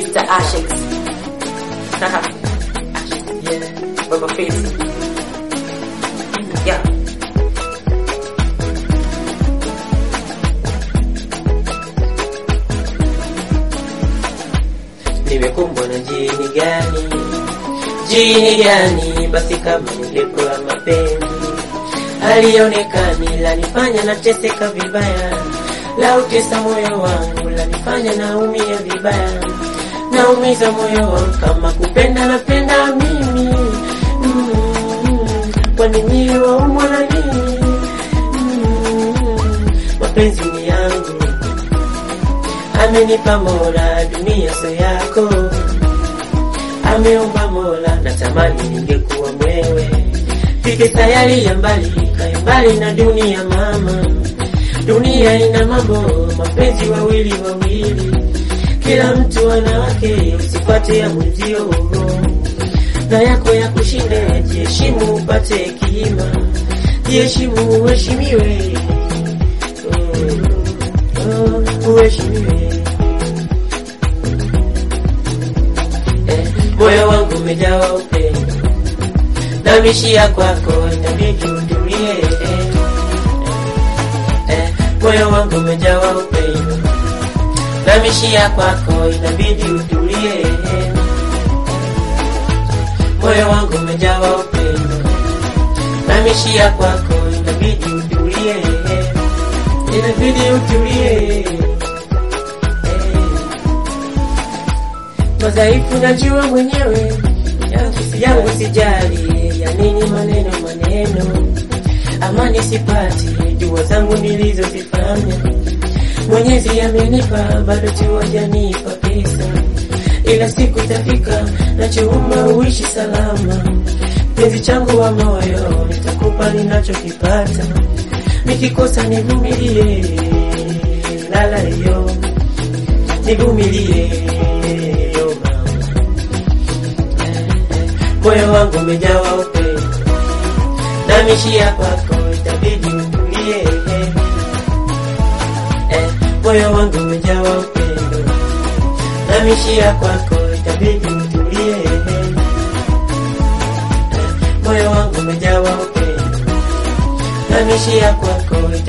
Mr. Ashes. Haha. Ashes. Yeah. Baba Face. Yeah. Nimekumbwa na jini gani? Jini gani? Basi kama nilipewa mapenzi alionekani lanifanya nateseka vibaya, la utesa moyo wangu lanifanya naumia vibaya, naumiza moyo wangu kama kupenda napenda mimi mm, kwani nyie waumwa na nini? Mm, mapenzi ni yangu amenipa Mola, dunia so yako ameumba Mola, natamani ningekuwa mwewe fike sayari ya mbali, kae mbali na dunia mama. Dunia ina mambo, mapenzi wawili wawili, kila mtu ana wake, usipate ya mwenzio na yako ya kushinde. Jiheshimu upate hekima, jiheshimu uheshimiwe, oh, oh, uheshimiwe. Eh, moyo wangu umejawa upendo namishia kwako itabidi utulie. Eh, moyo wangu umejawa upendo, namishia kwako inabidi utulie. Moyo wangu umejawa upendo, namishia kwako inabidi utulie, inabidi utulie. Eh, madhaifu najua mwenyewe yangu sijali, ya nini maneno maneno, amani sipati, jua zangu nilizozifanya Mwenyezi amenipa, bado tu hajanipa pesa, ila siku itafika, nachoomba uishi salama. Penzi changu wa moyo, nitakupa ninachokipata, nikikosa nivumilie, lala yo, nivumilie yo mama moyo wangu umejawa upendo, namishia kwako itabidi utulie. Eh, moyo wangu umejawa upendo, namishia kwako itabidi utulie. Eh, moyo wangu umejawa upendo, namishia kwako